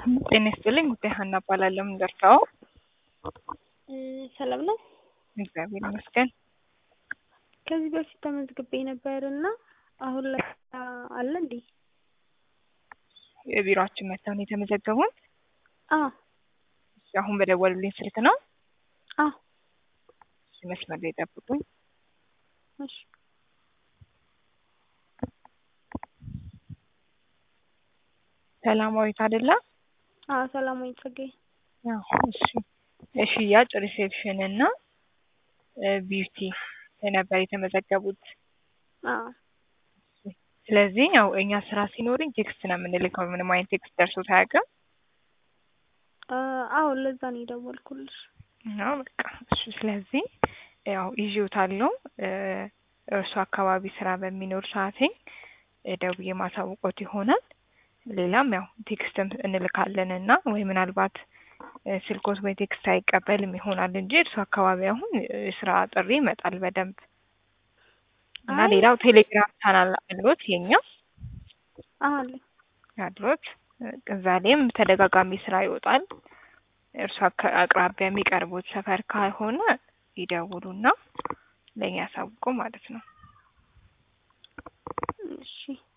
ጤና ይስጥልኝ ጉዳይ ሀና እባላለሁ። ምን ደርሰው? ሰላም ነው። እግዚአብሔር ይመስገን። ከዚህ በፊት ተመዝግቤ ነበር እና አሁን ላይ አለ እንዴ? የቢሮአችን መጥተው ነው የተመዘገቡት? አ እሺ፣ አሁን በደወሉልኝ ስልክ ነው? አ እሺ፣ መስመር ላይ ጠብቁኝ። እሺ ሰላማዊት አይደለ? አ ሰላማዊ ጸጋዬ። አዎ፣ እሺ። የሽያጭ ሪሴፕሽን እና ቢዩቲ ነበር የተመዘገቡት። አ ስለዚህ ያው እኛ ስራ ሲኖርኝ ቴክስት ነው የምንልከው። ምንም አይነት ቴክስት ደርሶት አያውቅም? አዎ ለዛ ነው የደወልኩልሽ። አዎ በቃ እሺ። ስለዚህ ያው ይዤዎታለሁ። እርሱ አካባቢ ስራ በሚኖር ሰዓቴ ደውዬ ማሳውቆት ይሆናል። ሌላም ያው ቴክስትም እንልካለን እና ወይ ምናልባት ስልኮት ወይ ቴክስት አይቀበልም ይሆናል እንጂ እርሱ አካባቢ አሁን የስራ ጥሪ ይመጣል በደንብ እና አይ ሌላው ቴሌግራም ቻናል አሉት የኛ አለ ያሉት እዛ ላይም ተደጋጋሚ ስራ ይወጣል። እርሱ አካ- አቅራቢያ የሚቀርቡት ሰፈር ካልሆነ ይደውሉና ለእኛ ያሳውቁ ማለት ነው። እሺ